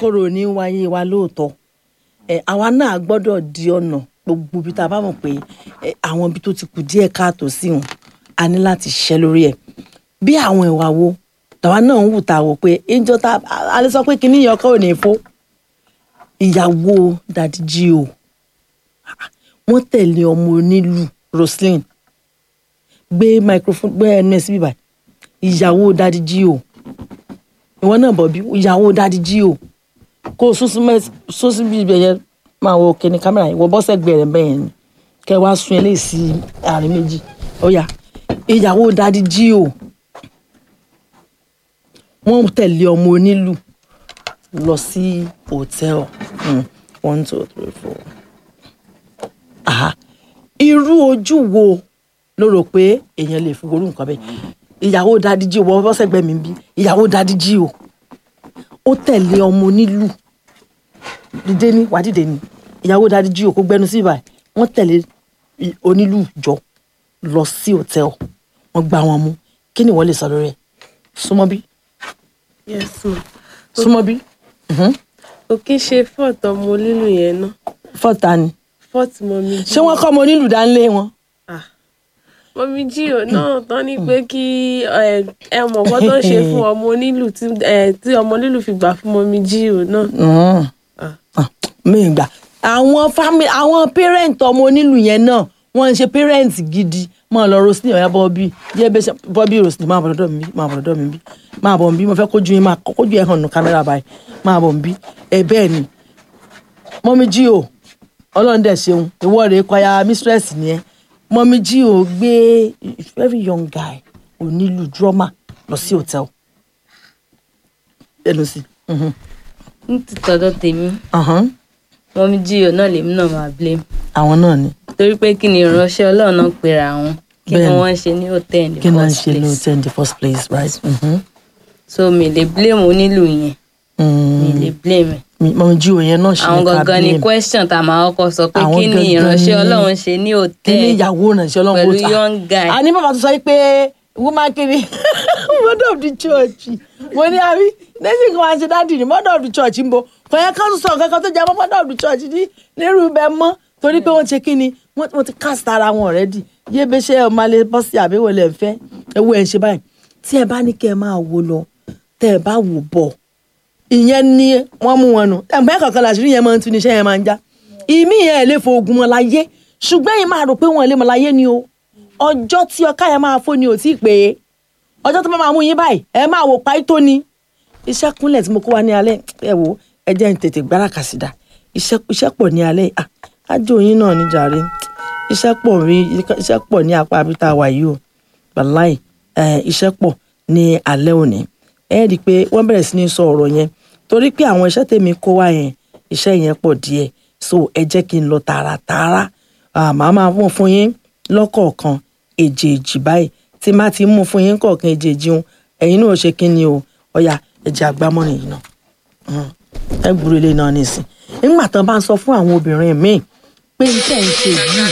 kíkorò ní wáyé wa lóòótọ́ ẹ àwa náà gbọ́dọ̀ di ọ̀nà gbogbo ibi tá a bá mọ̀ pé ẹ, àwọn ibi tó ti kù díẹ̀ káàtó sí wọn a ní láti ṣiṣẹ́ lórí ẹ̀ bí àwọn ìwà wo tàwa náà ń wù tá a wò pé ìjọ tá a lè sọ pé kíní yẹn ọkọ ò ní fó ìyàwó dadi jí o wọ́n tẹ̀lé ọmọ onílù Roslyn gbé microphone gbé ẹnu ẹ̀ síbí báyìí ìyàwó dadi jí o ìwọ náà bọ̀ bí ìyàwó dadi jí o kó o sún sí mẹ́ sún sí bí ibẹ̀ yẹn máa wo kíní kámẹ́rà yìí wọ́n bọ́ sẹ́gbẹ̀ẹ́ rẹ̀ bẹ́ẹ̀ ni kẹ́ wá sun eléyìí sí àárín méjì ó yá ìyàwó dadi jí o wọ́n tẹ̀lé ọmọ onílù lọ sí hòtẹ́ẹ̀lì Hmm, one two three four. Aha. irú ojú wo ló rò pé èèyàn lè fi worú nǹkan bẹ́ẹ̀ ìyàwó dadi jí o wọ́n bọ́ sẹ́gbẹ̀ẹ́ mi bí ìyàwó dadi jí o ó tẹ̀lé ọmọ onílù dìde ní wà dìde ní ìyàwó dadi jí o kó gbẹnu sí ibà wọ́n tẹ̀lé i- onílù jọ lọ sí hòtẹ́ẹ̀lì wọ́n gbá wọn mú kí ni wọ́n lè sọ lórí ẹ̀ súnmọ́ bí yes ma súnmọ́ bí kò kí ṣe fọ́ọ̀tì ọmọ lílù yẹn náà fọ́ta ni fọ́ọ̀tì mọ́mí jí ṣé wọ́n kọ́ ọmọ onílù dánlé wọn. Ah. mọ́mí jí ò náà tán ní pé kí ẹ ẹ mọ̀ kọ́ tó ń ṣe fún ọmọ onílù tí ẹ tí ọmọ onílù fi gbà fún mọ́mí jí ò náà. Mm. Ah. Ah, mi gbà àwọn family àwọn parent ọmọ onílù yẹn náà wọ́n ń ṣe parent gidi máa lọ Roslyn ọ̀yá bọ́bí jẹ́ bẹ́ẹ̀ ṣe bọ́bí Roslyn máa bọ̀ lọ́dọ̀ mi bí máa bọ̀ lọ́dọ̀ mi bí máa bọ̀ bí mo fẹ́ kójú yín máa kójú ẹ̀ hàn nù kámẹ́rà báyìí máa bọ̀ bí ẹ bẹ́ẹ̀ ni mọ́mí jí o ọlọ́run dẹ̀ ṣeun ìwọ rèé kwaya mistress nìyẹn mọ́mí jí o gbé very young guy onílù drummer lọ sí hotel ẹnu sí. Mhm. ní ti tọ̀dọ̀ tèmi Ọ̀hán. mọ́mí jíò náà lèmi náà máa blame àwọn náà ni torí pé kí ni ìránṣẹ́ ọlọ́run náà pera wọn kí ni Bẹ́ẹ̀ni. wọ́n ń ṣe ní hòtẹ́ẹ̀lì kí náà ń first ṣe place lóòótọ́ in the first place right. Mhm. so mi lè blame onílù yẹn mi lè blame ẹ̀. Mi- mọ̀mí jí òyìn náà ṣe àwọn ní ká gangan ni blame. question tá a máa kọ́kọ́ sọ pé Àwọn kí ni gangan ìránṣẹ́ ni- ọlọ́run ṣe ní kí ni hòtẹ́ẹ̀lì ìyàwó ìrànṣẹ́ ọlọ́run pẹ̀lú kó ta? young guy. a ní bàbá tó sọ yìí pé woman kiri mother of the church mo ní àbí lẹ́sìn kan máa ṣe dáàdì ní mother of the church ń bo kò yẹ ká tún sọ nǹkan kan tó jẹ́ mọ́ mother of the church ní nírú ibẹ̀ mọ́ torí pé wọ́n ṣe kí ni wọ́n wọ́n ti cast ara wọn already yé bẹ́ ṣe ọmọ alẹ́ bọ́ sí àbẹ̀wò lẹ̀ ń fẹ́ ewu ẹ̀ ń ṣe báyìí tí ẹ bá ní kẹ́ ẹ máa wo lọ tẹ́ ẹ bá wò bọ̀ ìyẹn ni wọ́n mú wọn nù ẹ̀gbẹ́ kankan làṣírí yẹn máa ń tún iṣẹ́ yẹn máa ń já ìmí yẹn ẹ̀ lè fo ogun mọ́ láyé ṣùgbọ́n yìí máa rò pé wọ́n lè mọ́ láyé ni o ọjọ́ tí ọká yẹn máa fó ni ò tí ì pé ọjọ́ tó bá máa mú yín báyìí ẹ máa wò pa tó ni iṣẹ́ kúnlẹ̀ tí mo kó wa ní alẹ́ ẹ wò ẹ jẹ́ ń tètè gbára kàsídà iṣẹ́ iṣẹ́ pọ̀ ní alẹ́ à ájò yín náà ní jàre iṣẹ́ pọ̀ rí iṣẹ́ pọ̀ ní apá abí tá a wà yìí o wàláì ẹ iṣẹ́ pọ̀ ní alẹ́ òní ẹ rí i pé wọ́n bẹ̀rẹ̀ sí ní sọ ọ̀rọ̀ yẹn torí pé àwọn iṣẹ́ tèmi kó wá yẹn iṣẹ́ yẹn pọ̀ díẹ̀ so ẹ jẹ́ kí n lọ tààràtààrà màá máa mú fún yín lọ́kọ̀ọ̀kan èjèèjì báyìí tí má ti mú fún yín kọ̀ọ̀kan èjèèjì ń ẹ̀yin náà ṣe kí ni o ọ̀yà ẹ̀jẹ̀ àgbámọ́rin yìí náà ẹ gbúrò ilé náà nísìn nígbà tán bá ń sọ fún àwọn obìnrin míì pé iṣẹ́ ń ṣe yìí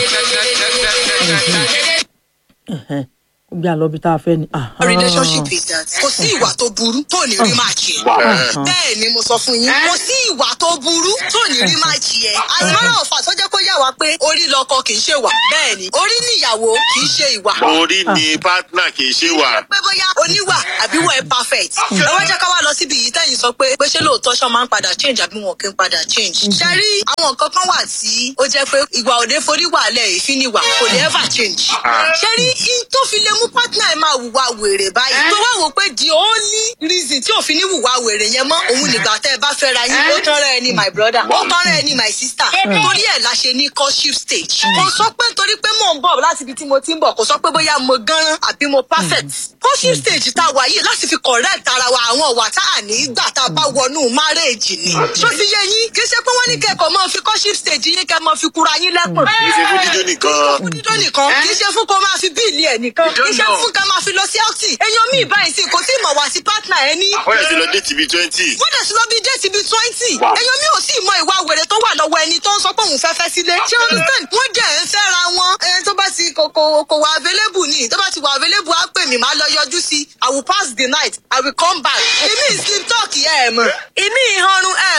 ẹ̀hẹ́n, ó gbé àlọ́ bí tá a fẹ́ ni. A relationship is that kò sí ìwà tó burú tó ní rí máa jẹ. bẹ́ẹ̀ ni mo sọ fún yín kò sí ìwà tó burú tó ní rí máa jẹ. àtúmọ̀ràn ọ̀fà tó jẹ́ kó yà wá pé orí lọkọ kì í ṣe wà. bẹ́ẹ̀ ni orí níyàwó kì í ṣe ìwà. orí ni partner kì í ṣe wà. pé bóyá oníwà àbí wọ́n ẹ perfect. ẹ wá jẹ́ ká wá lọ síbi yìí tẹ́yìn sọ pé pé ṣé lóòótọ́ ṣọ́ máa ń padà change àbí wọn kì í padà change. ṣe rí àwọn nǹkan kan wà tí ó jẹ́ pé ìwà òde forí wà lẹ̀ èéfín níwà kò lè ever change. ṣe rí in tó fi lè mú partner ẹ máa wùwà wèrè báyìí. tó wá wò pé the only reason tí òfin ní wùwà wèrè yẹn mọ́ òun nígbà tẹ́ ẹ bá fẹ́ ra yín ó tọ́ra ẹ ní my brother ó tọ́ra ẹ ní my sister torí ẹ̀ la ṣe ní courtship stage. kò sọ pé nítorí pé mò ń bọ̀ láti ibi tí mo ti ń bọ̀ kò sọ pé bóyá mo gánran àbí mo perfect. courtship stage tá a wà yìí láti fi correct ara wa àwọn ọ̀wà tá a ní gbà tá a bá wọnú marriage ni. ṣó ti yé yín kì í ṣe pé wọ́n ní kẹ́kọ̀ọ́ máa fi courtship stage yín kẹ́ máa fi kura yín lẹ́kùn. kì í ṣe fún dídó nìkan. fún dídó nìkan kì í ṣe fún kó máa fi bíìlì ẹ̀ nìkan kì í ṣe fún ká máa fi lọ sí outing. èèyàn míì báyìí sí kò tí ì mọ̀ wá sí partner ẹ ní wọ́n yẹ ti lọ dé tìbí twenty. wọ́n dẹ̀ sí lọ bí déètì bíi twenty. èèyàn mi ò sì mọ ìwà wèrè tó wà lọ́wọ́ ẹni tó ń sọ pé òun fẹ́ fẹ́ sílé. ṣé o understand? wọ́n dẹ̀ ń fẹ́ra wọn. ẹni tó bá ti kò kò kò wà available ni tó bá ti wà available á pè mí máa lọ yọjú sí i i will pass the night i will come back. èmi sleep talk ẹ̀ mọ̀ èmi ìhanrun ẹ̀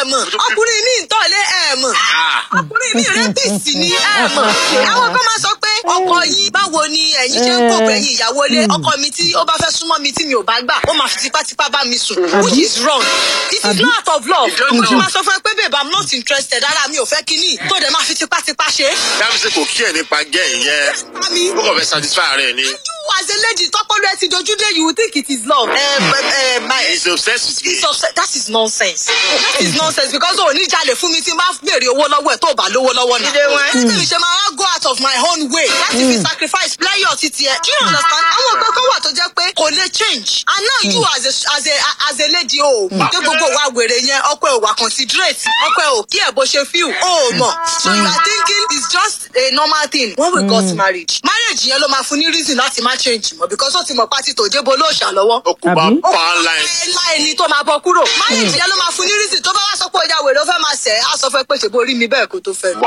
ẹ mọ̀ ọkùnrin mi ń tọ̀lé ẹ mọ̀ ọkùnrin mi rẹ́pìsì ni ẹ mọ̀ àwọn kan máa sọ pé ọkọ yín báwo ni ẹ̀yin ṣe ń kó gbẹ̀yìn ìyàwó lé ọkọ mi tí ó bá fẹ́ súnmọ́ mi tí mi ò bá gbà ó máa fi tipátipá bá mi sùn which is wrong it is not out of love ó máa sọ fún ẹ pé babe i'm not interested ara mi ò fẹ́ kíní tó dẹ̀ máa fi tipátipá ṣe é. dábìsì kò kí ẹ̀ nípa gẹ́ ìyẹn Mami, ó kàn fẹ́ satisfy ara ẹ̀ ni. you as a lady tọpọlọ ẹ ti dojú dé you will think it is love. ẹ ẹ my he's obsessed with me. it's upset that is nonsense that is nonsense because o ní jalè fún mi tí n bá béèrè owó lọ́wọ́ ẹ̀ tó o bá lówó lọ́wọ́ náà. ẹ tẹ̀lé ṣe máa wá go out of my own way láti fi sacrifice pleasure títí ẹ. do you understand? àwọn nǹkan kan wà tó jẹ́ pé kò lè change and now you as a as a as a lady o pé gbogbo wa wèrè yẹn ọkọ ẹ ò wà considerate ọkọ ẹ ò kí ẹ bó ṣe feel o ò mọ̀ so you are thinking it's just a normal thing when we got married marriage yẹn ló máa fún ní reason láti má change mọ́ because ó ti mọ̀ pátí tó débò lóòṣà lọ́wọ́ ó kú bá Àbí? pa á láì. láì ní tó máa bọ kúrò. máyèjì yẹn ló máa fún ní rísì tó bá wá sọ pé ọjà wèrè ó fẹ́ máa sẹ̀ á sọ fún ẹ pé ṣèbó rí mi bẹ́ẹ̀ kó tó fẹ́.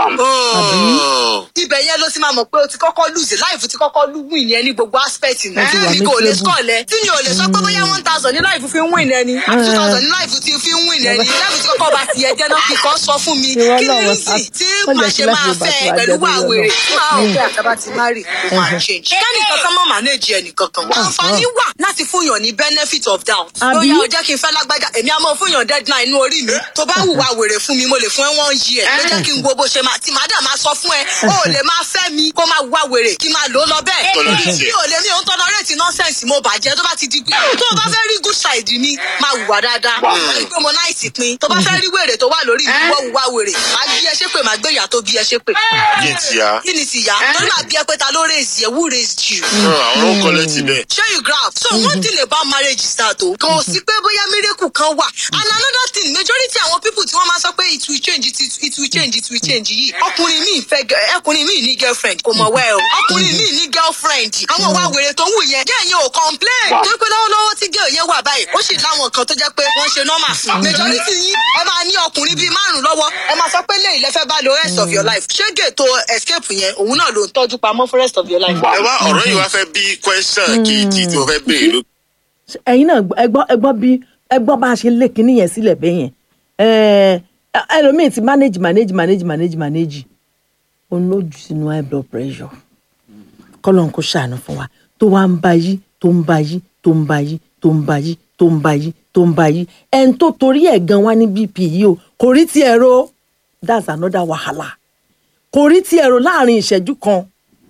ibẹ̀ yẹn ló ti máa mọ̀ pé o ti kọ́kọ́ lùzì láìfù ti kọ́kọ́ lù wìn yẹn ní gbogbo aspect ní. Wọ́n ti wà mi kò lè miserable. sọ̀lẹ̀ tí mi ò lè sọ pé bóyá one thousand ní láìfù fi ń wìn ẹni two thousand ní láìfù ti fi ń wìn ẹni láìfù ti kọ́kọ́ bá ti yẹ jẹ́ náà kíkọ́ sọ fún mi Ìwọ kí ni náà wọ́n rísì sá- tí wọ́n màá jẹ́ kí ṣe máa láti Yorùbá fẹ́ tó wá pẹ̀lú jẹ́ wà lórí wèrè ọ̀nà. tí màá ò fẹ́ àtàbà ti má rì kó máa change. kẹ́ni kankan mọ́ manage ẹnì kankan. àǹfààní wà láti fúnyàn ní benefit of doubt. Àbí? lóyá o jẹ́ kí n fẹ́ lágbájá èmi á mọ fúnyàn deadline inú orí mi tó bá hùwà wèrè fún mi mo lè fún ẹ one year ló jẹ́ kí n wo bó ṣe máa tí màá dà máa sọ fún ẹ o ò lè máa fẹ́ mi kó máa hùwà wèrè kí n máa lò ó lọ bẹ́ẹ̀ Tolerate. mi ò lè mi ò ń tolerate nonsense mo bàjẹ́ tó bá ti di pé tó o bá fẹ́ rí good side mi máa hùwà dáadáa ìgbé mo náà ìsì pin tó bá fẹ́ rí wèrè tó wà lórí mi wọ́n hùwà wèrè máa gbé ẹ ṣépè máa gbé ìyá tó bí ẹ ṣépè yé ti ya. kí ni ti yá lórí máa bí ẹ pé ta ló raise yẹ who raised you àwọn ó kọ́lẹ́ ti bẹ̀. ṣé you grab so one thing about marriage is that o kò sí pé bóyá miracle kan wà and another thing majority àwọn people tí wọ́n máa sọ pé it will change it, will- it will change it will change yìí ọkùnrin mi fẹ́ gẹ- ọkùnrin mi ní girlfriend kò mọ̀ wẹ́ o ọkùnrin mi ní girlfriend àwọn ìwà wèrè tó ń wù yẹn gẹ́ yẹn ò complain tó pé lọ́wọ́lọ́wọ́ tí gẹ́ yẹn wà báyìí ó sì láwọn kan tó jẹ́ pé wọ́n ṣe normal fún majority yín ẹ máa ní ọkùnrin bíi márùn lọ́wọ́ ẹ máa sọ pé lẹ́yìn lẹ́fẹ́ bá lo rest of your life ṣé gètò escape yẹn òun náà ló ń tọ́jú pamọ́ fún rest of your life. ẹ wá ọ̀rọ̀ yìí wá fẹ́ bí question kejì tí mo fẹ́ béèrè ló. ẹ̀yin náà gbọ́- ẹ gbọ́ ẹ gbọ́ bí ẹ gbọ́ bá a ṣe lé kinní yẹn sílẹ̀ bẹ́ẹ̀ yẹn Ẹ, ẹlòmíì ti manage manage manage manage manage òun ló jù sínú high blood pressure kọ́lọ́n kó ṣàánú fún wa tó wá ń ba yí tó ń ba yí tó ń ba yí tó ń ba yí tó ń ba yí tó ń ba yí ẹni tó torí ẹ̀ gan wá ní bp yìí o kò rí tiẹ̀ ro that's another wahala kò rí tiẹ̀ ro láàrin ìṣẹ́jú kan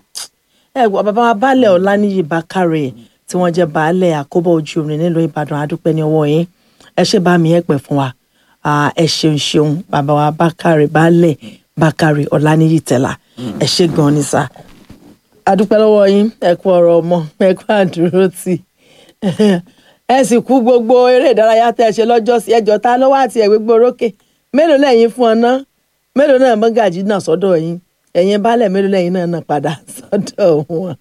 ẹ gbọ́ bàbá wa baálẹ̀ ọláníyì bákàrẹ̀ tí wọ́n jẹ́ baálẹ̀ àkóbọ̀ ojú orin nílùú ìbàdàn adúpẹ́ ní ọwọ́ yín ẹ ṣe bá mi ẹ pẹ́ fún wa Ah, ẹ ṣeun ṣeun bàbá wa bákàrẹ̀ baálẹ̀ bákàrẹ̀ ọláníyì tẹ̀lá ẹ ṣe gan ni sá adúpẹ́ lọ́wọ́ yín ẹ kú ọ̀rọ̀ ọmọ ẹ kú àdúró tì ẹ sì kú gbogbo eré ìdárayá tẹ́ ẹ ṣe lọ́jọ́ sí ẹjọ́ ta lọ́wọ́ àti ẹ̀ gbégbó orókè mélòó lẹ́yìn fún ọ náà mélòó náà mọ́gàjì náà sọ́dọ̀ yín ẹ̀yin baálẹ̀ mélòó lẹ́yìn náà náà padà sọ́dọ̀ wọn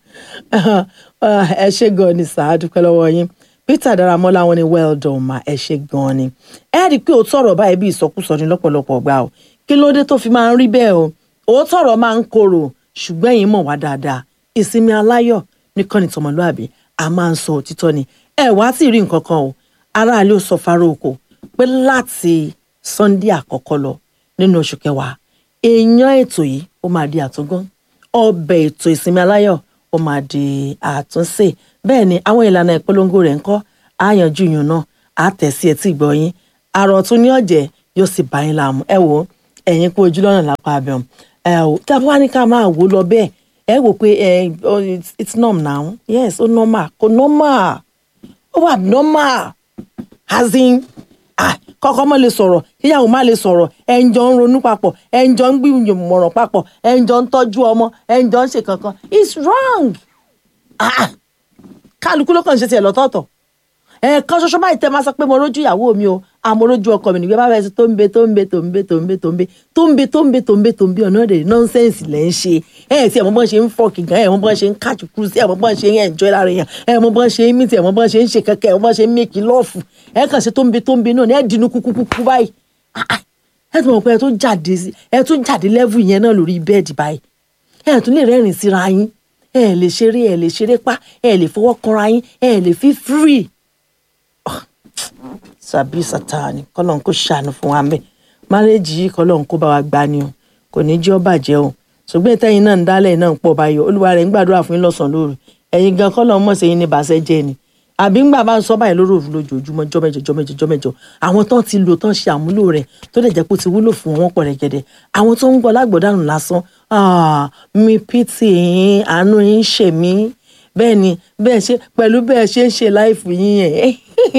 ẹ ṣe gan ni sá adúpẹ́ lọ́wọ́ yín peter daramọ́lá wọn ni well done ma ẹ ṣe gan ni ẹ rí i pé òótọ́ ọ̀rọ̀ báyìí bí ìsọkúsọ ni lọ́pọ̀lọpọ̀ gbà o kí ló dé tó fi máa ń rí bẹ́ẹ̀ o òótọ́ ọ̀rọ̀ máa ń korò ṣùgbọ́n ẹ̀yin mọ̀ wá dáadáa ìsinmi aláyọ̀ nìkan ni tọmọlúàbí a máa ń sọ òtítọ́ ni ẹ wá tí ì rí nǹkan kan o aráàlú sọ fáró oko pé láti sunday àkọ́kọ́ lọ nínú oṣù kẹwàá èèyàn ètò yìí ó máa di àtúngán ọbẹ̀ ètò ìsinmi aláyọ̀ ó máa di àtúnṣe bẹ́ẹ̀ ni àwọn ìlànà ìpolongo rẹ̀ ń kọ́ àyànjú yùn náà á tẹ̀ sí etí ìgbọ́ yín àrò tún ní ọ̀jẹ̀ yóò sì bá yín láàmú ẹ wò ó ẹ̀yin kú ojú lọ́nà lápá abẹ́hùn ẹ ò tá a bá wá ní ká máa wò ó lọ bẹ́ẹ̀ ẹ wò pé ẹ oh, it's- it's norm now yes ó normal kò normal ó wà normal as in ah, kọ́kọ́ mọ́ lè sọ̀rọ̀ kíyàwó má lè sọ̀rọ̀ ẹ̀ ń jọ ń ronú papọ̀ ẹ̀ ń jọ ń gbìmọ̀ràn papọ̀ ẹ̀ ń jọ ń tọ́jú ọmọ ẹ̀ ń jọ ń ṣe kankan it's wrong ah, kálukú ló kàn ń ṣe tiẹ̀ lọ́tọ̀ọ̀tọ̀ ẹ̀ẹ̀kan ṣoṣo báyìí tẹ́ máa sọ pé mo rójú ìyàwó mi o àmọ́ rójú ọkọ mi nígbà bá fẹ́ sọ tó ń bẹ tó ń bẹ tó ń bẹ tó ń bẹ tó ń bẹ tó ń bẹ tó ń bẹ tó ń bẹ tó ń bẹ ọ̀nà èdè nọ́nsẹ̀nsì lẹ́ ń ṣe ẹ̀ tí ẹ̀ mọ́ bọ́n ṣe ń fọ́ kìgàn ẹ̀ mọ́ bọ́n ṣe ń káàkiri kúrú sí ẹ̀ mọ́ bọ́n ṣe ń ẹ̀jọ́ lára yẹn ẹ̀ mọ́ bọ́n ṣe ń mìtì ẹ̀ mọ́ bọ́n ṣe ń ṣe kẹ́kẹ́ ẹ̀ mọ́ bọ́n ṣe ń mẹ́kì lọ́ọ̀fù ẹ̀ kàn ṣe tó ń bẹ tó ń bẹ náà ní ẹ̀ dínú kúkúkú báyìí Ah, ah. ẹ̀ tún mọ̀ pé ẹ̀ tún jáde sí- ẹ̀ tún jáde lẹ́vù yẹn náà lórí bẹ́ẹ̀dì báyìí ẹ̀ tún lè rẹ́rìn síra yín ẹ̀ lè ṣeré ẹ̀ lè ṣeré pa ẹ̀ lè fọwọ́ kanra yín ẹ̀ lè fi free sàbí sátani kọlọ́n kò ṣàánú fún wa mẹ́ márẹ́jì yìí kọ́ lọ́hún kó bá wa gbá ni o kò ní jẹ́ ó bàjẹ́ o ṣùgbọ́n ìtẹ́yìn náà ń dálẹ̀ náà ń pọ̀ báyọ̀ olúwa rẹ̀ ń gbàdúrà fún yín lọ́sàn-án lóru ẹ̀yin gan kọ́ lọ́hún mọ̀ sí yín ní bàṣẹ́ jẹ́ ni àbí ńgbà bá ń sọ báyìí lórí òru lójoojúmọ́ jọ́mẹ́jọ jọ́mẹ́jọ jọ́mẹ́jọ àwọn tán ti lò tán ṣe àmúlò rẹ̀ tó dẹ̀ jẹ́ pé ó ti wúlò fún wọn pọ̀ rẹ̀gẹ̀dẹ̀ àwọn tó ń gbọ́ lágbọ̀dánù lásán ah, mi pìtì yín àánú yín ṣe mí bẹ́ẹ̀ ni bẹ́ẹ̀ ṣe pẹ̀lú bẹ́ẹ̀ ṣe ń ṣe láìfù yín yẹn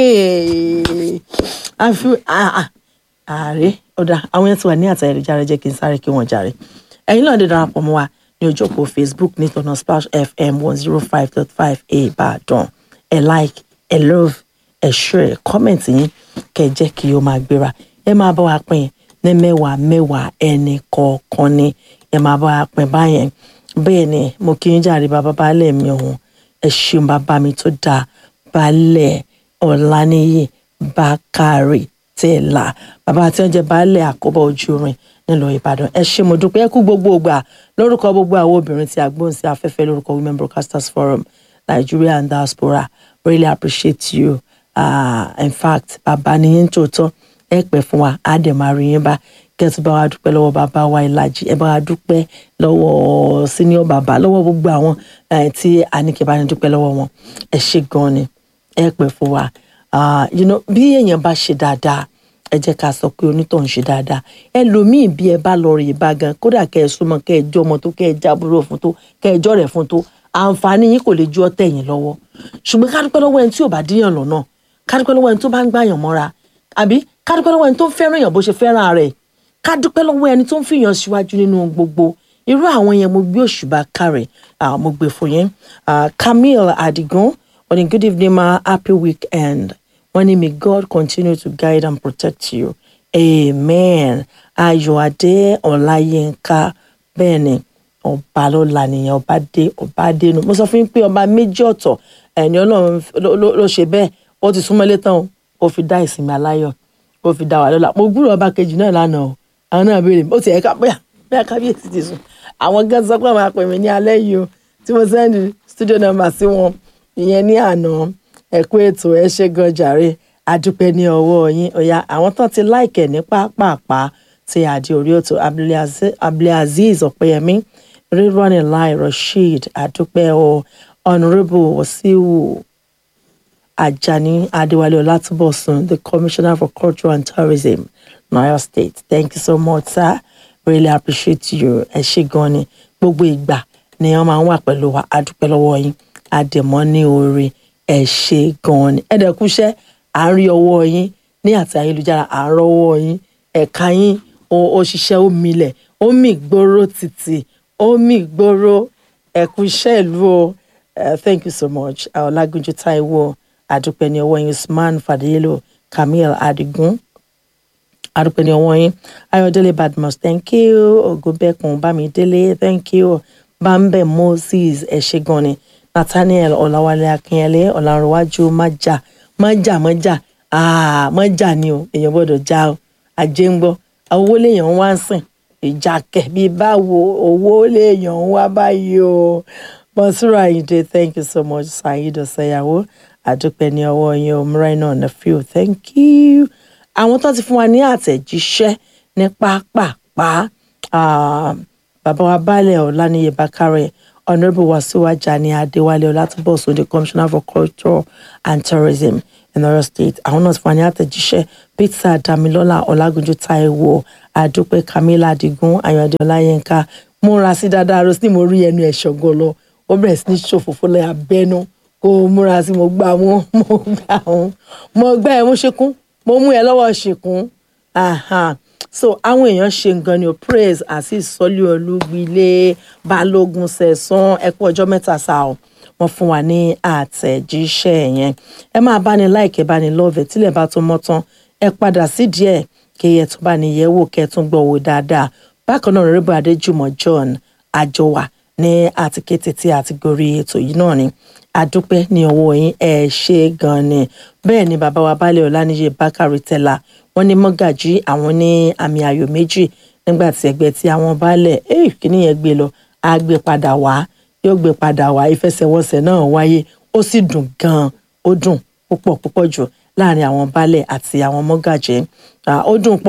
àfi ah, ah, ààrẹ ọ̀dà àwọn yẹn ti wà ní àtàyè ìjára jẹ́ kí n sáré kí wọ́n jàre ẹ̀yin náà lè darapọ̀ mọ́ wa ní ojú òpó facebook ní tọ̀nà splash fm one zero five dot five ìbàdàn ẹ like ẹ love ẹ share ẹ comment yín kẹ́ ẹ jẹ́ kí ó máa gbéra ẹ máa bá wa pín ní mẹ́wàá mẹ́wàá ẹnì kọ̀ọ̀kan ni ẹ máa bá wa pín báyẹn bẹ́ẹ̀ ni mo kí yín jàre bàbá baálẹ̀ mi ọ̀hún ẹ ṣeun bàbá mi tó dáa baálẹ̀ ọ̀lànìyí bákàrè tẹ̀lá bàbá tí wọ́n jẹ́ baálẹ̀ àkọ́bọ̀ ojú orin nílùú ìbàdàn ẹ ṣé mo dúpẹ́ ẹ kú gbogbo ògbà lórúkọ gbogbo àwọn obìnrin tí a gbóhùn sí afẹ́fẹ́ lórúkọ women broadcasters forum nigeria and diaspora really appreciate you uh, in fact bàbá ni yín tòótọ́ ẹ pẹ́ fún wa á dẹ̀ máa rí yín bá kẹ́tù bá wa dúpẹ́ lọ́wọ́ bàbá wa ìlàjì ẹ bá wa dúpẹ́ lọ́wọ́ senior bàbá lọ́wọ́ gbogbo àwọn eh, tí a ní kí ẹ bá ní dúpẹ́ lọ́wọ́ wọn ẹ ṣé gan ni ẹ pẹ́ fún wa Ah, you know, bí èèyàn bá ṣe dáadáa ẹ jẹ́ ká sọ pé onítọ̀hún ṣe dáadáa ẹlòmíì bí ẹ bá lọ rè bá gan kódà kẹ́ ẹ súnmọ́ kẹ́ ẹ jọ́ ọmọ tó kẹ́ ẹ jábúrò fún tó kẹ́ ẹ jọ́ rẹ̀ fún tó àǹfààní yín kò lè ju ọtẹ̀ yín lọ́wọ́ ṣùgbọ́n ká dúpẹ́ lọ́wọ́ ẹni tí ò bá díyàn lọ́nà ká dúpẹ́ lọ́wọ́ ẹni tó bá ń gbàyàn mọ́ra àbí ká dúpẹ́ lọ́wọ́ ẹni tó ń fẹ́ràn èèyàn bó ṣe fẹ́ràn rẹ̀ ká dúpẹ́ lọ́wọ́ ẹni tó ń fìyàn síwájú nínú gbogbo irú àwọn yẹn mo gbé òṣùbà kárẹ̀ ah, mo gbé fún yẹn Ah, Camille Adigun on a good evening ma happy weekend wọ́n ní may God continue to guide and protect you amen ayọ̀adé ọláyínká bẹ́ẹ̀ ni ọba lọ́la nìyẹn ọba dé ọba dénú mo sọ fún yín pé ọba méjì ọ̀tọ̀ ẹni ọlọ́run ló- ló ló ṣe bẹ́ẹ̀ ó ti súnmọ́lé tán o ó fi dá ìsinmi aláyọ̀ ó fi dá wà lọ́la mo gbúrò ọba kejì náà lánàá o àwọn náà béèrè ó ti ẹ̀ka bóyá bóyá kábíyèsí ti sùn àwọn gan sọ pé àwọn apè mí ní alẹ́ yìí o tí mo sẹ́ndì studio number sí wọn ìyẹn ní àná ẹ̀kú ètò ẹ ṣe gan jàre adúpẹ́ ní ọwọ́ yín ọ̀yà àwọn tán ti láìkẹ̀ ní pápápá ti àdé orí ètò Abdulaziz- abdulaziz ọ̀pẹ́yẹmí rírọ́nì láì rasheed adúpẹ́ o honourable wasiu Ajani Adewale Olatubosun, the Commissioner for Culture and Tourism, Niger State. Thank you so much, sir. Really appreciate you. Ẹ ṣé gan ni. Gbogbo ìgbà ni wọ́n máa ń wà pẹ̀lú wa. A dúpẹ́ lọ́wọ́ yín. Àdèmọ́ ní oore. Ẹ ṣé gan ni. Ẹ dẹ̀kúṣẹ́, à ń rí ọwọ́ yín ní àti ayélujára. À ń rọ́wọ́ yín. Ẹ̀ka yín ó ó ṣiṣẹ́ ó milẹ̀. Ó mì gbóró títì. Ó mì gbóró. Ẹ̀kúṣẹ́ ìlú o. Uh, thank you so much. Ọlágúnjú Táíwò adúpẹ́ ní ọwọ́ yín Usman Fadéyélò Camille Adigun adúpẹ́ ní ọwọ́ yín Ayọ̀délé Badmus thank you Ògúnbẹ́kun Bámidélé thank you Bambe Moses ẹ ṣé gan ni Nathaniel Ọ̀làwálé Akínyẹlé Ọ̀làrúnwájú májà májà májà ah májà ni o èèyàn gbọ́dọ̀ já o ajé ń gbọ́ owó lèèyàn ń wá ń sìn ìjà kẹ̀ bí báwo owó lèèyàn ń wá báyìí o Monsura Ayinde thank you so much Saheed Ọ̀sẹ̀yàwó àdúpẹ́ ní ọwọ́ yín omúra iná nephew thank you àwọn tó ti fún wa ní àtẹ̀jíṣẹ́ ní pápápá ah, bàbá wa baálẹ̀ ọ̀lànìyẹ bákàrẹ̀ honourable wasiu ajani adéwálé ọlátúbọ̀sùn the commissioner for culture and tourism in Ọ̀yọ́ state àwọn náà ti fún wa ní àtẹ̀jíṣẹ́ peter damilọ́lá ọlágúnjú táíwò àdúpẹ́ camilla adigun ayọ̀dé ọláyínká múra sí dáadáa rose ní mo rí ẹnu ẹ̀ ṣọ̀gọ́ lọ ó bẹ̀rẹ̀ sí ní ṣòfófó lẹ́yìn abẹ́nú kó o múra sí mo gbà mú mo gbà mú mo gbà ẹ̀ mú ṣekún mo mú ẹ lọ́wọ́ ṣekún aha so àwọn èèyàn ṣe nǹkan ni o praise àti ìsọlẹ olúgbilé balógun sẹsán ẹ kú ọjọ́ mẹ́ta sá o wọ́n fún wa ní àtẹ̀jíṣẹ́ yẹn ẹ máa bá ní láìkẹ́ bá ní lọ́ọ̀fẹ́ tílẹ̀ bá tó mọ́ tán ẹ padà sí díẹ̀ kí ẹ tún bá ní yẹ̀ wò kẹ́ ẹ tún gbọ́ wò dáadáa bákan náà rẹ́bù adéjùmọ̀ john àjọwà ní àtikété tí a ti gorí ètò yìí náà ni adúpẹ́ ní ọwọ́ yín ẹ ṣe gan ni bẹ́ẹ̀ ni bàbá wa baálẹ̀ ọláníyè bákàrí tẹ́lá wọ́n ní mọ́gàjí àwọn ní àmì ayò méjì nígbà tí ẹgbẹ́ tí àwọn baálẹ̀ ẹ̀ kíní yẹn gbé lọ á gbé padà wá yóò gbé padà wá ìfẹsẹ̀wọnsẹ̀ náà wáyé ó sì dùn gan-an ó dùn púpọ̀ púpọ̀ jù láàrin àwọn baálẹ̀ àti àwọn mọ́gàjí Ah, ó dùn pọ̀ o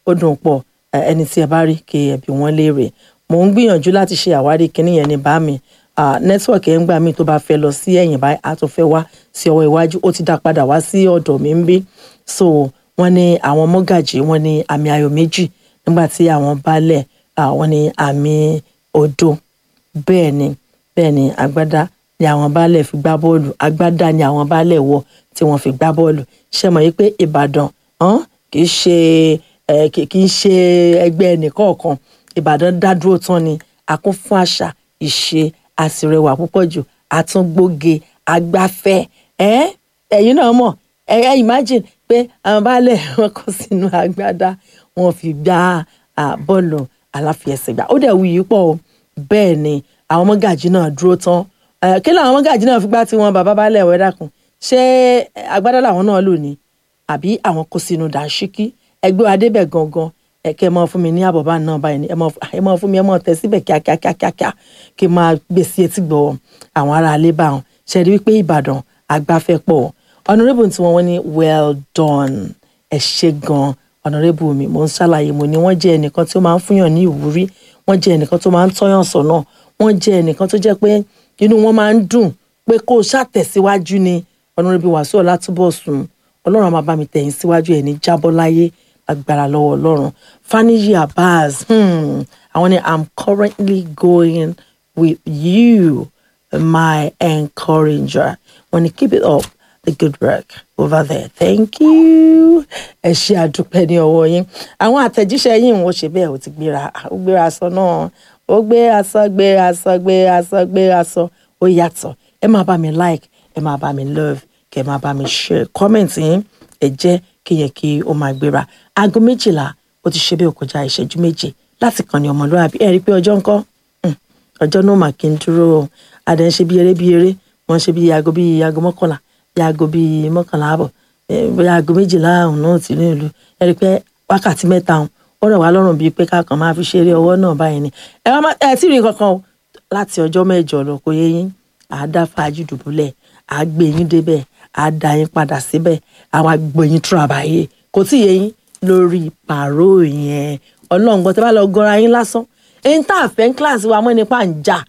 ó dùn pọ̀ ẹ, ẹni tí ẹ bá rí kí ẹ bí wọ́n léèrè mò ń gbìyànjú láti ṣe àwárí kinní yẹn ní bá mi nẹ́tíwọ̀kì ẹ̀ ń gbà mí tó bá fẹ́ lọ sí ẹ̀yìn báyìí á tún fẹ́ wá sí ọwọ́ iwájú ó ti dá padà wá sí ọ̀dọ̀ mi ń bí so wọ́n ní àwọn mọ́gàjì wọ́n ní àmì ayò méjì nígbà tí àwọn baálẹ̀ ah, wọ́n ní àmì òdo bẹ́ẹ̀ ni bẹ́ẹ̀ ni agbádá ni àwọn baálẹ̀ fi gbá bọ́ọ̀lù agbádá ni àwọn baálẹ̀ wọ̀ tí wọ́n fi gbá bọ́ọ̀lù ṣe mọ̀ yìí pé ìbàdàn hàn, kì í ṣe eh, kì kì í ṣe ẹgbẹ́ ẹnìkọ̀ọ̀kan ìbàdàn dá dúró tán ni a kún fún àṣà ìṣe àsìrẹwà púpọ̀ jù àtúngbóge agbáfẹ́ ẹ́ ẹ̀yin náà mọ̀ ẹ ẹ imagine pé àwọn baálẹ̀ wọn kọ sínú agbádá wọn fi gbá ah, bọ́ọ̀lù aláfiẹsẹ̀gbá ó dẹ̀ wuyì pọ̀ o bẹ́ẹ̀ ni àwọn mọ́gàjì náà dúró tán Eh, kí làwọn mọ́gàjì náà fi gbá tí wọn bàbá baálẹ̀ wẹ́ dàkún ṣé eh, agbádá làwọn náà lò ní àbí àwọn kó sínú dàńṣíkí ẹgbẹ́ wa débẹ̀ gangan ẹ̀kẹ́ mọ́ fún mi ní àbọ̀bá náà báyìí ni ẹ mọ́ ẹ mọ́ fún mi ẹ mọ́ tẹ síbẹ̀ kíákíákíákíá kí n máa gbé sí etí gbọ́ àwọn ará alẹ́ bá wọn ṣe rí wípé ìbàdàn agbáfẹ́ pọ̀ honourable tí wọ́n wọ́n ní well done ẹ ṣe gan honourable mi mo ń ṣàlàyé mo ní wọ́n jẹ́ ẹnìkan tí ó máa ń fúnyàn ní ìwúrí wọ́n jẹ́ ẹnìkan tó máa ń tọ́yàn sọ́nà wọ́n jẹ́ ẹnìkan tó jẹ́ pé inú wọn máa ń dùn pé kó o ṣàtẹ̀síwájú ni honourable wàsíù ọlátúbọ̀sùn ọlọ́run á máa bá mi tẹ̀yìn síwájú ẹ̀ ní jábọ́ láyé agbára lọ́wọ́ ọlọ́run faniyi abaz hmm, àwọn ni i'm currently going with you my encourager wọ́n ní keep it up the good work over there thank you ẹ ṣe àdúpẹ́ ní ọwọ́ yín àwọn àtẹ̀jíṣẹ́ yín wọ́n ṣe bẹ́ẹ̀ ó ti gbéra ó gbéra aṣọ náà ó gbé aṣọ gbé aṣọ gbé aṣọ gbé aṣọ ó yàtọ̀ ẹ máa bá mi like ẹ máa bá mi love kẹ ẹ máa bá mi share comment yín ẹ jẹ́ kí yẹ kí ó máa gbéra aago méjìlá ó ti ṣe bí ó kọjá ìṣẹ́jú méje láti kàn ní ọmọlúwàbí ẹ rí i pé ọjọ́ ńkọ́ Hmm, ọjọ́ náà mà kí n dúró o adẹ̀ ń ṣe bí eré bí eré wọ́n ṣe bí aago bí aago mọ́kànlá bí aago bí mọ́kànlá àbọ̀ eh, bí aago méjìlá ọ̀hún náà ti ní ìlú ẹ rí i pé wákàtí mẹ́ta ọ̀hún ó rẹ̀ wá lọ́rùn bíi pé kákan máa fi ṣeré ọwọ́ náà báyìí ni ẹ wá má ẹ tí ì rí kankan o láti ọjọ́ mẹ́jọ lọ kò yé yín àá dá fàájì dùbúlẹ̀ àá gbé yín débẹ̀ àá dá yín padà síbẹ̀ àwa gbé yín túra báyé kò tí ì yé yín lórí pàró yẹn ọlọ́run gbọ́ tẹ́ bá lọ gọ́ra yín lásán èyí tá a fẹ́ ń kíláàsì wa mọ́ nípa à ń jà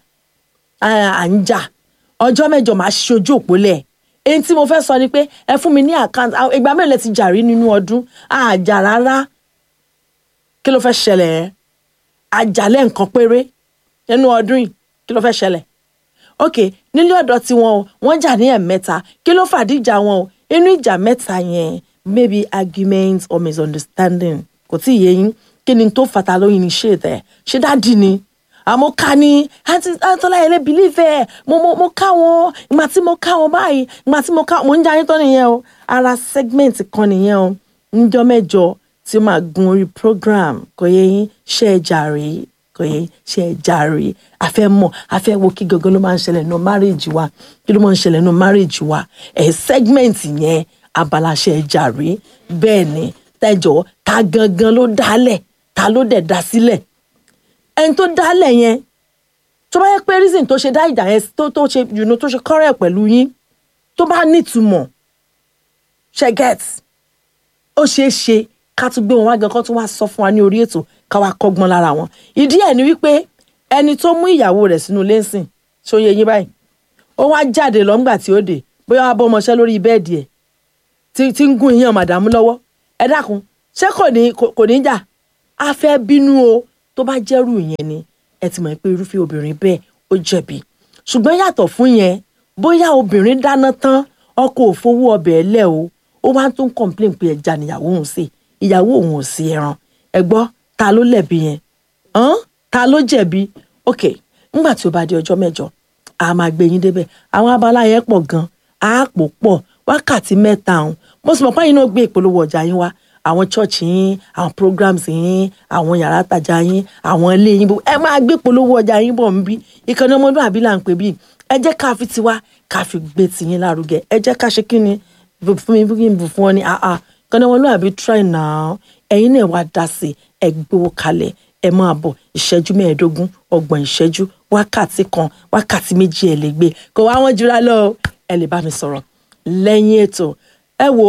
à ń jà ọjọ́ mẹ́jọ máa ṣojú òpólẹ̀ èyí tí mo fẹ́ sọ ni pé ẹ fún mi ní àkáǹtì ìgbà mélòó lẹ ti jà rí nínú ọdún àjà rárá kí ló fẹ́ ṣẹlẹ̀ ẹ́ àjàlẹ̀ nǹkan péré nínú ọdún yìí kí ló fẹ́ ṣẹlẹ̀ ok nílé ọ̀dọ̀ tiwọn o wọ́n jà ní ẹ̀mẹ́ta kí ló fàdíjà wọn o inú ìjà mẹ́ta yẹn maybe argument or misunderstanding kò tí ì yé yín kí ni tó fata lóyún ní ṣe tẹ̀ ṣé dáàdì ni àmọ́ ká ní àti àtọ́lá yẹn lè believe ẹ̀ mo mo mo ká wọn ìgbà tí mo ká wọn báyìí ìgbà tí mo ká mo ń jẹ́ ayétọ́ nìyẹn o ara segment kan nìyẹn o níjọ́ mẹ́jọ tí ó máa gun orí program kò yẹ yín ṣe é jàre kò yẹ yín ṣe é jàre àfẹ́ mọ̀ àfẹ́ wo kí gangan ló máa ń ṣẹlẹ̀ nínú marriage wa kí ló máa ń ṣẹlẹ̀ nínú marriage wa ẹ̀ segment yẹn abala ṣe é jàre bẹ́ẹ̀ ni tẹ́jọ́ ta gangan ló dálẹ̀ ta ló dẹ̀ dá sílẹ̀ ẹni tó dálẹ̀ yẹn tó bá yẹ pé reason tó ṣe dá ìjà yẹn tó tó ṣe you know, tó ṣe kọ́rẹ́ pẹ̀lú yín tó bá nítumọ̀ ṣe get ó ṣeé ṣe ká tún gbé wọn wá gan kó tún wá sọ fún wa ní orí ètò ká wá kọ́gbọ́n lára wọn ìdí ẹ̀ ni wípé ẹni tó mú ìyàwó rẹ̀ sínú lẹ́sìn ṣó yẹ yín báyìí ó wá jáde lọ́ngbà tí ó dé bóyá wá bọ́ ọmọọṣẹ́ lórí bẹ́ẹ̀dì ẹ̀ tí tí ń gún iyán màdàmú lọ́wọ́ ẹ dákun ṣé kò ní kò ní jà á fẹ́ bínú o tó bá jẹ́rù yẹn ni ẹ ti mọ̀ pé irúfẹ́ obìnrin bẹ́ẹ̀ ó jẹ̀bi ṣùgbọ́n yàtọ̀ fún yẹn bóyá obìnrin dáná tán ọkọ ò fowó ọbẹ̀ lẹ̀ o ó wá tún complain pé ẹja níyàwó òun sè ìyàwó òun ò sí ẹran ẹ gbọ́ ta ló lẹ̀bi yẹn hàn ta ló jẹ̀bi ok ńgbà tí ó bá di ọjọ́ mẹ́jọ a máa gbé yín débẹ̀ àwọn abala yẹn pọ̀ gan a pò pọ̀ wákàtí mẹ́ta ọ̀hún mo sì mọ̀ pé yín náà gbé ìpolówó ọjà yín wá àwọn church yín àwọn programs yín àwọn yàrá tajà yín àwọn ilé yín bó ẹ máa gbé polówó ọjà yín bọ̀ ń bí ìkànnì ọmọdúnrún là ń pè bí ẹ jẹ́ ká fi tiwa ká fi gbé tiyín lárugẹ ẹ jẹ́ ká ṣe kí ni fún mi fún mi bù fún ọ ní àá ìkànnì ọmọdúnrún try now ẹ̀yin náà wá dá sí ẹ gbowó kalẹ̀ ẹ máa bọ̀ ìṣẹ́jú mẹ́ẹ̀ẹ́dógún ọgbọ̀n ìṣẹ́jú wákàtí kan wákàtí méjì ẹ lè gbé kò wá wọn jura lọ ẹ lè bá mi sọ̀rọ̀ lẹ́yìn ètò ẹ wò ó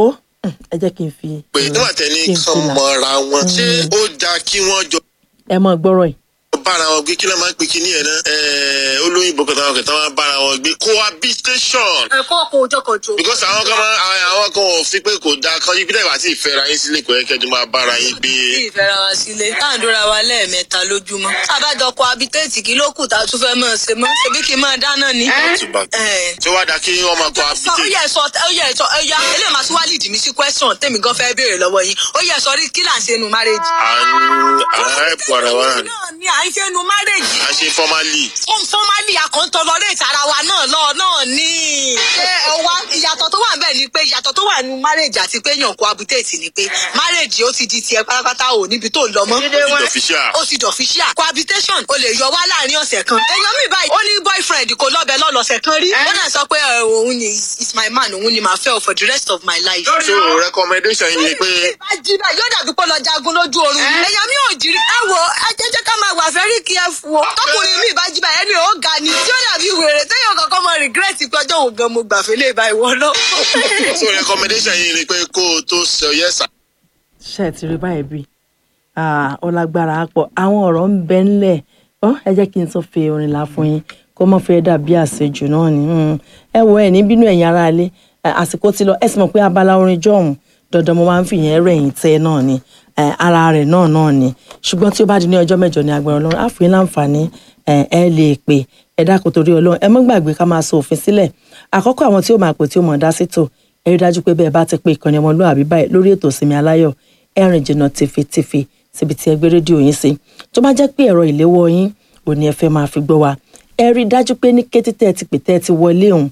ẹ jẹ́ kí n fi pé nígbà tẹ́ni kí n kan fi là. mọ́ra wọn ṣé ó dáa kí wọ́n jọ ẹ mọ gbọ́rọ̀ yìí bára wọn gbé kí ló máa ń pè kí ní ẹ̀ náà ẹ̀ẹ́ olóyìnbó kan táwọn kẹta máa ń bára wọn gbé cohabitation ẹ̀kọ́ kò jọkọ̀jọ. because àwọn kan máa àwọn- àwọn kan ò fi pé kò dáa kan yín bí tẹ́lẹ̀ bá ti ìfẹ́ra yín sílé kò yẹ kẹ́jú máa bára yín gbé. bí ìfẹ́ra wa sílé tá à ń dóra wa lẹ́ẹ̀mẹ́ta lójúmọ́. àbájọ kọ abitéètì kí ló kù tá a tún fẹ́ mọ̀ ṣe mọ́ ṣebí kí n máa dáná ni. Túbà- Ẹ̀. ṣé wàá dáa kí wọ́n máa sọ ó cohabitate. yẹ sọ ó yẹ sọ ó yá eléyìí máa tún wá lead mi sí question tèmi gan fẹ́ béèrè lọ́wọ́ yín ó yẹ sọ rí kí là ń ṣe nu marriage. à ń à ń help ara wa náà ni. náà ni à ń ṣe nu marriage. à ń ṣe formally. fún fọ́nmálì àkọ́ńtọ́lọ́rẹ́ ìtara wa náà lọ náà ní. ṣé ọwá ìyàtọ̀ tó wà ń bẹ̀ ni pé ìyàtọ̀ tó wà nínú marriage àti pé yàn cohabitate ni pé marriage ó ti di tiẹ̀ pátápátá ò níbi tó ń lọ mọ́. official. ó ti dọ̀fíṣíà cohabitation o lè yọ wá láàrin ọ̀sẹ̀ kan. èèyàn mi báyìí ó ní boyfriend kò lọ́bẹ̀ lọ́lọ́sẹ̀ kan rí. ó náà sọ pé ẹ, òun ni is my man òun ni màá fẹ́ o for the rest of my life. so recommendation yìí ni pé bá jí báyìí yóò dàbí pé lọ jagun lójú oorun. èèyàn mi ò jírí ẹ wo ẹ jẹ́ jẹ́ ká máa wà very careful o. tọkùnrin mi bá jí báyìí ẹni ò ga ni tí ó dàbí wèrè téèyàn kankan mọ regret pé ọjọ́ òun gan mo gbàfẹ́ lè bá ìwọ náà. so recommendation yìí ni pé kó o tó sọ yes sir. ṣe ẹ ti rí báyìí bí ó lágbára á pọ̀ àwọn ọ̀rọ̀ ń bẹ ńlẹ̀ ọ ẹ jẹ́ kí n tún fi orin là fún yín kó mọ̀ fẹ́ dàbí àṣejù náà ni Mm. ẹ wo ẹ ní bínú ẹ̀yin ará ilé ẹ, àsìkò ti lọ ẹ sì mọ̀ pé abala orin jọ̀hún dandan mo máa ń fìyẹn rẹ̀yìn tẹ́ náà ni ẹ, ara rẹ̀ náà náà ni ṣùgbọ́n tí ó bá di ní ọjọ́ mẹ́jọ ní agbára ọlọ́run á fún yín láǹfààní ẹ ẹ lè pè ẹ dákun torí ọlọ́run ẹ mọ́ gbàgbé ká máa sọ òfin sílẹ̀ àkọ́kọ́ àwọn tí ó máa pè tí ó mọ̀ dá sí tò ẹ rí dájú pé bẹ́ẹ̀ bá ti pé ìkànnì ọmọlúwàbí báyìí lórí ètò ìsinmi aláyọ̀ ẹ rìn jìnnà tìfetìfe síbi tí ẹ gbé rédíò yín sí tó bá jẹ́ pé ẹ̀rọ ìléwọ́ yín ò ní ẹ fẹ́ máa fi gbọ́ wa ẹ rí dájú pé ní kété tẹ́ ẹ ti pè tẹ́ ẹ ti wọlé òun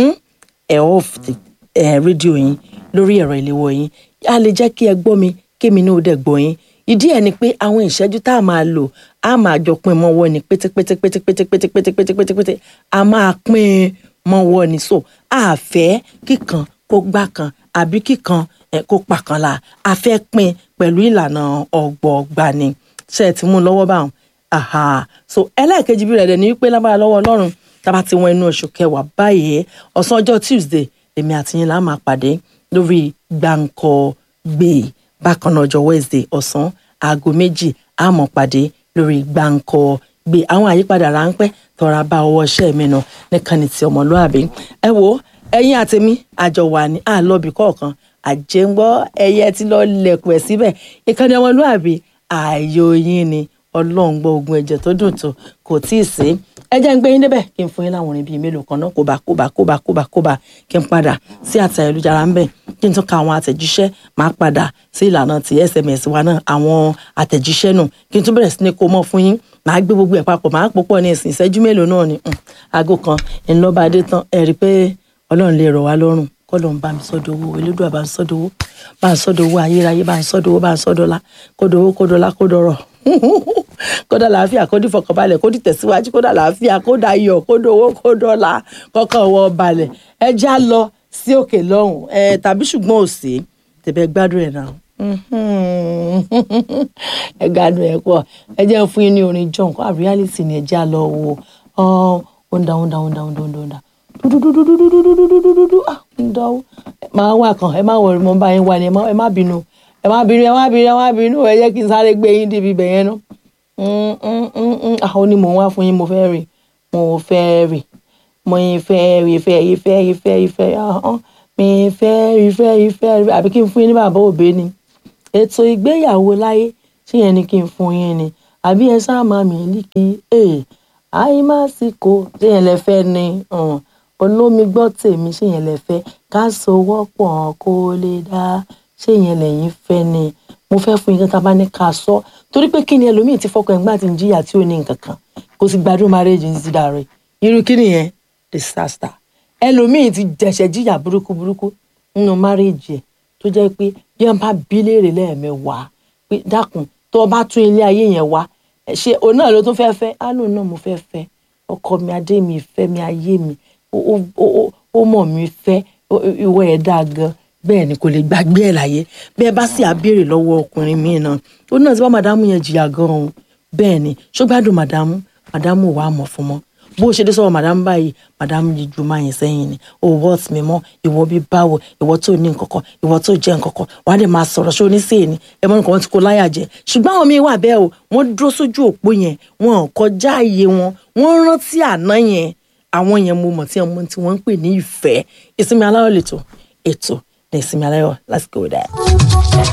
ẹ off ti- ẹ rédíò yín lórí ẹ̀rọ ìléwọ́ yín a lè jẹ́ kí ẹ gbọ́ mi kémi náà ó dẹ̀ gbọ́ yín ìdí ẹ̀ ni pé àwọn ìṣẹ́jú tá a máa lò a máa jọ pín mọ́wọ́ ni pétépétépétépétépétépétépétépété a máa pín mọ́wọ́ ni so a fẹ́ kíkan kó gbá kan àbí kíkan ẹ, kó pa kan la a fẹ́ pín pẹ̀lú ìlànà ọgbọọgba ni ṣe é ti mú un lọ́wọ́ báwọn aha so ẹlẹ́ẹ̀kejì bí rẹ̀ dẹ̀ ni wípé lábára lọ́wọ́ ọlọ́run tába ti wọn inú oṣù kẹwàá báyìí ọ̀sán ọjọ́ tuesday èmi àti yín là máa pàdé lórí gbàǹkọ gbé bákan náà ọjọ́ wednesday ọ̀sán aago méjì a máa pàdé lórí gbàǹkọ gbé àwọn àyípadà ráńpẹ́ tọ́ra bá ọwọ́ iṣẹ́ mi nù nìkan ní ti ọmọlúàbí ẹ wo ẹ̀yin àtẹmí àjọ wà ní àlọ́bì kọ̀ọ̀kan àjẹngbọ́ ẹyẹ tí lọ́ọ́ lẹ̀kùn ẹ̀ síbẹ̀ ìkànnì ọmọlúàbí ààyò yín ni ọlọ́run gbọ́ ogun ẹ̀jẹ̀ tó dùn tó kò tí ì sí ẹ jẹ́ ń gbé yín débẹ̀ kí n fún yín láwọn orin bíi mélòó kan náà kóbá kóbá kóbá kóbá kóbá kí n padà sí àtẹ ayélujára ń bẹ̀ kí n tún ka àwọn àtẹ̀jíṣẹ́ máa padà sí ìlànà ti sms wa náà àwọn àtẹ̀jíṣẹ́ nù kí n tún bẹ̀rẹ̀ sí ní kó mọ́ fún yín màá gbé gbogbo ẹ̀ papọ̀ màá pòpọ̀ ní ìsìn ìṣẹ́jú mélòó náà ni mm, aago kan ńlọ́ba adé tán ẹ rí i pé ọlọ́run lè rọ̀ wá lọ́rùn kọ́lọ́n bá mi sọ́dọ̀ owó elédùà bá ń sọ́dọ̀ owó bá ń sọ́dọ̀ owó ayérayé bá ń sọ́dọ̀ owó bá ń sọ́dọ̀ ọlá kódò owó kódò ọlá kódò ọrọ̀ kódà làáfíà kódì fọkànbalẹ̀ kódì tẹ̀síwájú kódà làáfíà kódà ayọ̀ kódò owó kódò ọlá kọ́kọ́ ọwọ́ balẹ̀ ẹ já lọ sí òkè lọ́hùn ẹ tàbí ṣùgbọ́n òsè tẹ̀bẹ̀ gbádùn ẹ̀ náà ẹ gbádùn ẹ̀ pọ̀ ẹ jẹ́ fún yín ní orin john kó àríyálìtì ni ẹ já lọ wo ó ń da ó ń da ó ń da ó ń da ó ń da dúdúdúdúdúdúdúdúdúdúdúdúdú ah ń dánwó máa wà kàn ẹ má wọrí mo bá yín wà ní ẹ má ẹ má bínú ẹ má bínú ẹ má bínú ẹ má bínú ẹ jẹ́ kí n sáré gbé yín débi ibẹ̀ yẹn nú àwọn ni mò ń wá fún yín mo fẹ́ rì mo fẹ́ rì mo yín fẹ́ rì fẹ́ yín fẹ́ yín fẹ́ yín fẹ́ ahọ́n mi fẹ́ rì fẹ́ yín fẹ́ rì àbí kí n fún yín ní bàbá òbí ni ètò ìgbéyàwó láyé ṣé yẹn ni kí n fún yín ni àbí ẹ sáà máa mi líkì ẹ àìmásìkò ṣé yẹn lẹ fẹ́ ni olómi gbọ́ tèmi ṣé yẹn lẹ fẹ́ ká sowọ́pọ̀ kó lè dá ṣé yẹn lẹ́yìn fẹ́ ni mo fẹ́ fún yín kí n ta bá ní ká sọ torí pé kí ni ẹlòmíì ti fọkàn ẹgbẹ́ àti ìjìyà tí ò ní nǹkan kan kò sì gbádùn marriage ní ti dàrú irú kí nìyẹn disaster ẹlòmíì ti jẹ̀ṣẹ̀ jìyà burúkú burúkú nínú marriage ẹ̀ tó jẹ́ pé bí wọ́n bá bí léèrè lẹ́ẹ̀mẹ́wàá pé dákun tó o bá tún ilé ayé yẹn wá ṣe òun náà ló tún fẹ́ fẹ́ ánú náà mo fẹ́ fẹ́ ọkọ mi adé mi ìfẹ́ mi ayé mi ó mọ̀ mi fẹ́ ìwọ ẹ̀ dáa gan bẹ́ẹ̀ ni kò lè gbàgbé ẹ̀ láyé bẹ́ẹ̀ bá sì á béèrè lọ́wọ́ ọkùnrin míì náà ó náà ti bá màdámù yẹn jìyà gan-an bẹ́ẹ̀ ni ṣó gbádùn màdámù màdámù wàá mọ̀ fún mọ́ bó ṣe dé sọ̀rọ̀ madam báyìí madam yìí ju máa yẹn sẹ́yìn ni o wọ́ọ̀tì mi mọ́ ìwọ bí báwo ìwọ tó ní nǹkankan ìwọ tó jẹ́ nǹkankan wàá dẹ̀ máa sọ̀rọ̀ ṣé oníṣẹ́ ni ẹ mọ́ nǹkan wọn ti kó láyà jẹ ṣùgbọ́n àwọn míín wà bẹ́ẹ̀ o wọ́n dúró sójú òpó yẹn wọn ò kọjá iye wọn wọ́n rántí àná yẹn àwọn yẹn mo mọ̀ tí wọ́n tí wọ́n ń pè ní ìfẹ́ ìsinmi aláyọ̀ lẹ́tọ̀ ètò ní ìsinmi aláyọ̀ let's go there.